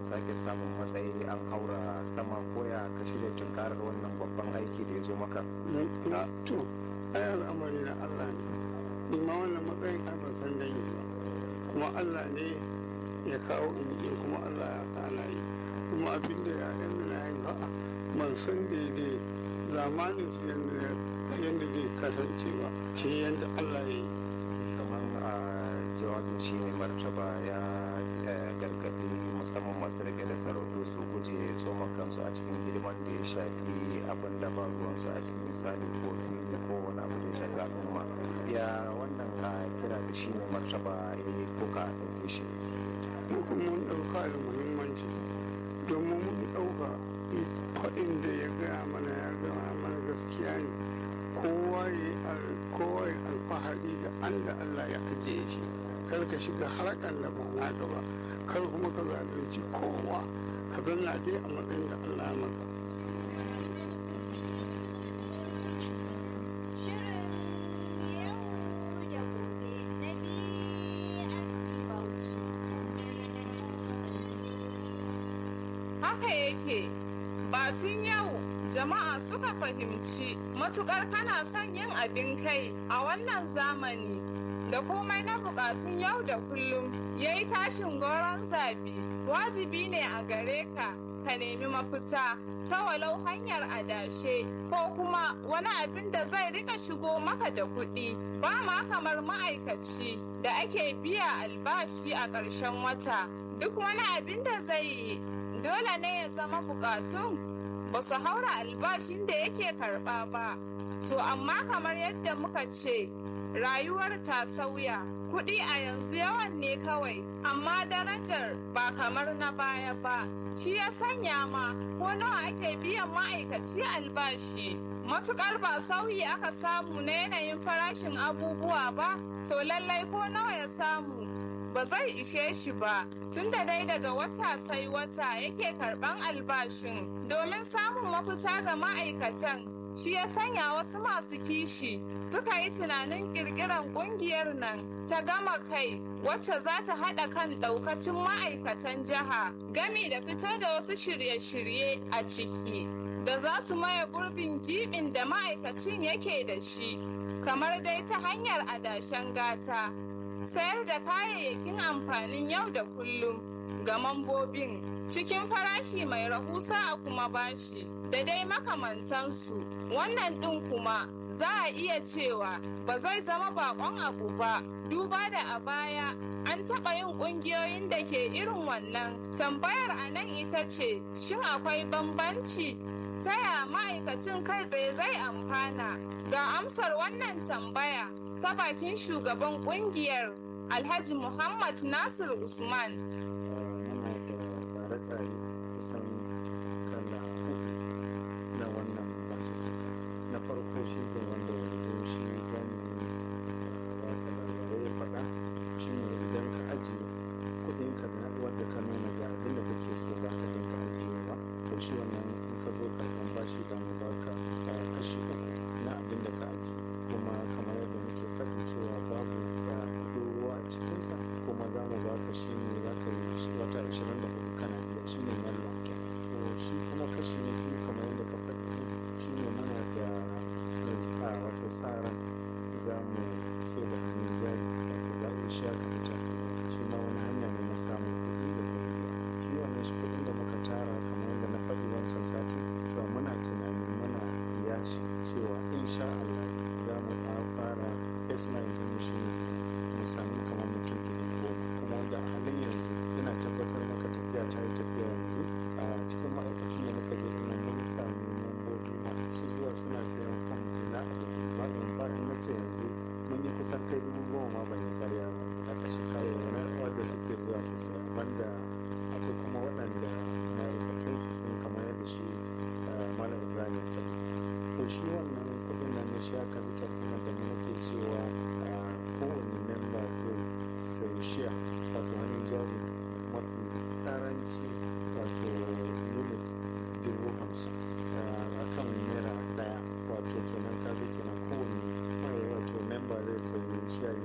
sake samun matsayi an haura sama koya ka shirya tunkarar wannan babban aiki da ya zo maka na to ai al'amari na Allah ne ni ma wannan matsayin ai ban san dangi ba kuma Allah ne ya kawo in yi kuma Allah ya kana yi kuma abin da ya yan na yi ba ban san daidai zamanin su yadda yadda zai kasance ba sai yadda Allah ya yi kamar a jawabin shi mai martaba ya gargaɗi musamman matarke da sarautu su guje tsoma kansu a cikin hidiman da ya shafi abin da ba ruwansu a cikin misali ko fili ko wani abu da ya shafi al'umma ya wannan kira da shi mai martaba ya yi ko ka ɗauke shi mu kuma mun ɗauka da muhimmanci domin mun ɗauka faɗin da ya gaya mana ya gaya mana gaskiya ne kowa ya yi alfahari da an da Allah ya ajiye shi kar ka shiga harkan da ba naka ba kar kuma ka zalunci kowa ka zanna dai a matsayin da Allah ya maka haka yake batun yau jama'a suka fahimci matukar kana son yin abin kai a wannan zamani da komai na bukatun yau da kullum ya yi tashin goron zabi wajibi ne a gare ka ka nemi mafita ta walau hanyar adashe ko kuma wani abin da zai rika shigo maka da kuɗi ba ma kamar ma'aikaci da ake biya albashi a ƙarshen wata duk wani abin da zai yi dole ne ya zama bukatun ba su haura albashin da yake karɓa ba to amma kamar yadda muka ce rayuwar ta sauya kuɗi a yanzu yawan ne kawai amma darajar ba kamar na baya ba shi ya sanya ma ko nawa ake biyan ma'aikaci albashi matukar ba sauyi aka samu na yanayin farashin abubuwa ba to lallai ko nawa ya samu ba zai ishe shi ba tunda dai daga wata sai wata yake karban albashin domin samun mafita ga ma'aikatan shi ya sanya wasu masu kishi suka yi tunanin kirkiran kungiyar nan ta gama kai wacce za ta haɗa kan ɗaukacin ma'aikatan jiha gami da fito da wasu shirye-shirye a ciki da za su maye gurbin gibin da ma'aikacin yake da shi kamar dai ta hanyar adashen gata sayar da kayayyakin amfanin yau da kullum ga mambobin cikin farashi mai rahusa a kuma bashi da dai makamantansu wannan ɗin kuma za a iya cewa ba zai zama bakon abu ba duba da a baya an taɓa yin ƙungiyoyin da ke irin wannan tambayar a nan ita ce shin akwai bambanci ta ya ma'aikacin kai tsaye zai amfana ga amsar wannan tambaya ta bakin shugaban ƙungiyar alhaji muhammad nasir usman muna da tsare-tsare kusan kala uku na wannan basussuka na farko shi ne wanda yanzu shi gani wata labarai ya faɗa shi ne idan ka ajiye kuɗin ka na wanda ka nuna ga abin da kake so za ka dinga ajiyewa to shi wannan in ka zo karɓan bashi da mu baka kashi uku na abin da ka ajiye kuma kamar yadda muke faɗi cewa babu da kuɗin ruwa a cikinsa kuma za mu baka shi ne za ka yi wata ashirin da hudu kana biya shi ne nan lanken to shi kuma kashi na biyu kamar yadda ka faɗi shi ne muna da a wato sa ran za mu sai da hannun jari wato za mu sha kamata shi ma wani hanya ne na samun kuɗi da kuma shi wannan shi kuɗin da muka tara kamar yadda na faɗi wancan sati to muna tunanin muna biya shi cewa insha Allah za mu fara baseline ɗin shi ne mu samu kamar mutum dubu goma kuma wanda a halin yanzu ina tabbatar maka tafiya ta yi tafiya yanzu a cikin ma'aikacin da muka je ina mun sami mambobi masu zuwa suna sayan fam na abu ba in ba in nace yanzu mun yi kusan kai dubu goma ma ban yi karya ba a kashe kawo wanda suke zuwa su saya banda akwai kuma waɗanda ma'aikacin su sun kamar yadda shi malam ibrahim ya faɗi to shi wannan kuɗin nan na sha capital kuma da muke cewa kowane memba zai sai shiya